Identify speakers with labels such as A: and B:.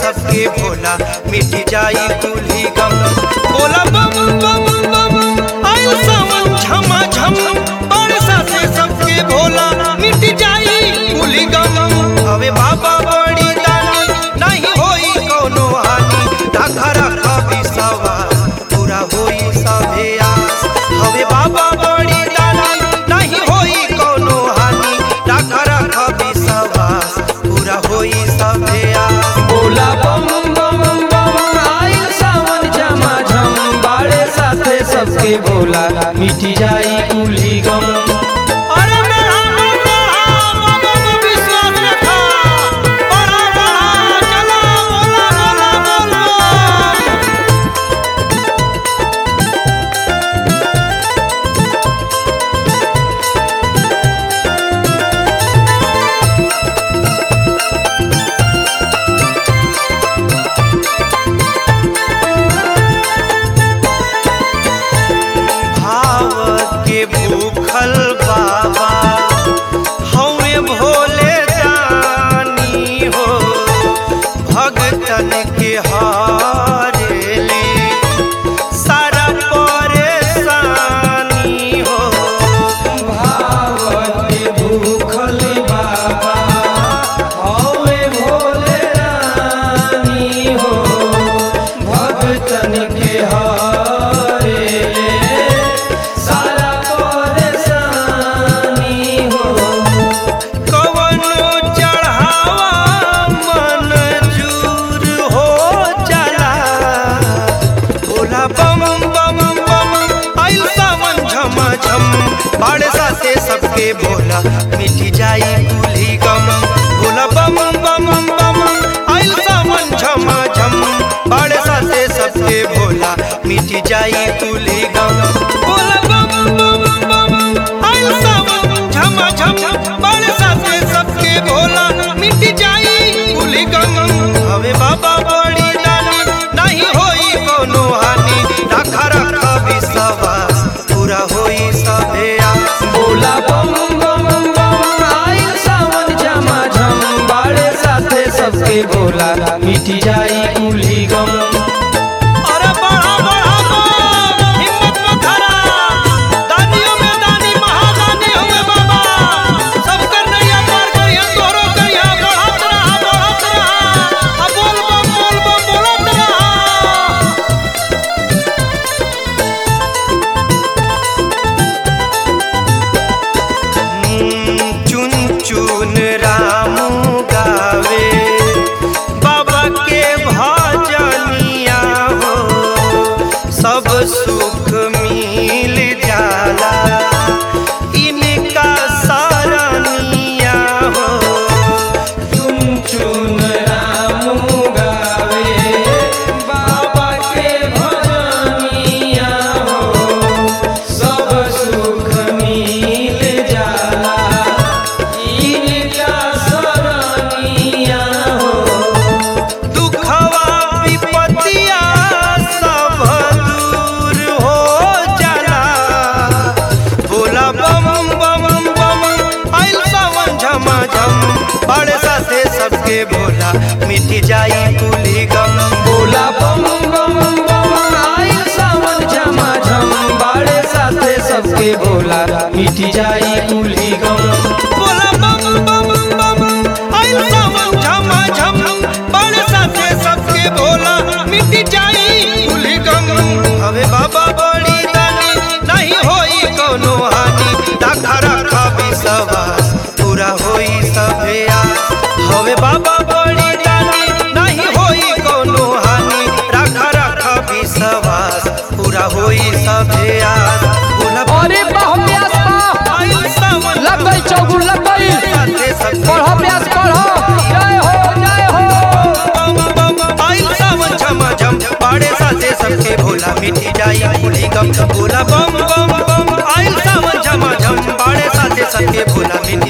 A: सबके भोला मिट जाई कुली गम बोला बम बम बम आइल सावन झमा झम बरसा से सबके भोला मिट जाई कुली गम हवे बाबा बड़ी दानी नहीं होई कोनो हानि ढाका रखा विश्वास पूरा होई सभे आस हवे बाबा बड़ी दानी नहीं होई कोनो हानि ढाका रखा विश्वास पूरा होई सभे आस
B: बोला बम बम बम आइल सावन झमा झम बाड़े साथे सबके बोला मिटी जाई कुली गम
A: अरे मेरा बाबा बाबा को विश्वास रखा बड़ा बड़ा चला बोला बोला बोला भाव के भूखल बाबा हमें भोले दानी हो भगतन के हारेली सारा परेशानी हो
B: भावते भूखल बाबा हवे भोले रानी हो भगतन के हारे सारा परेशानी हो
A: कवनो चढ़ावा मंजूर हो चला भोला बम बम बम आइल सावन झमा झम बाड़े साथे सबके भोला मिटी जाई कुली गम भोला बम बम बम आइल सावन झमा झम बाड़े साथे सबके भोला मिटी जाई कुली गम भोला बम बम बम आइल सावन झमा झम बाड़े साथे सबके भोला मिट जाई कुली गम हवे बाबा बड़ी दानी नहीं होई कोनो हानि रखा रखा विश्वास पूरा होई सबे आस
B: बोला बम बम बम आइल सावन झमा झम बाड़े साथे सबके बोला मिटी जाई कुली गम
A: अरे बढ़ा बढ़ा बम, हिम्मत मत हारा दानियों में दानी महादानी हुए बाबा सब कर नैया पार करिया तोरो करिया बढ़त रहा बढ़त रहा आ बोल बम बोल बम बोलत रहा चुन चुन रामू गावे बाबा के भजनिया हो सब सुख मिल जाला इनका सरनिया हो
B: चुन चुन रामू गावे बाबा के भजनिया हो सब सुख मिल जाला इनका सरनिया हो
A: दुखवा विपतिया सब दूर हो जाला भोला बम बम बम आइल सावन झमा झम बड़े साथे सबके भोला मिट जाई कुली गम
B: बोला बम बम बम आइल सावन झमा झम बाड़े साथे सबके बोला मिटी जाई कुली गम
A: बोला बम बम बम आइल सावन झमा झम बड़े साथे सबके भोला मिट जाई कुली गम हवे बाबा बड़ी दानी नहीं होई कोनो हानि रखा रखा विश्वास पूरा होई सभे आस हवे बाबा बड़ी दानी नहीं होई कोनो हानि रखा रखा विश्वास पूरा होई सभे आस बोला
C: अरे बाह प्यास बाह
A: आइल सावन
C: लग गई चौगुन लग गई
A: साथे सबके
C: पढ़ो प्यास पढ़ो जय हो जय हो
A: बम बम आइल सावन झमा झम पाड़े साथे सबके भोला मिटी जाई कुली गम भोला बम बम बम आइल सावन झमा झम पाड़े साथे सबके भोला मिटी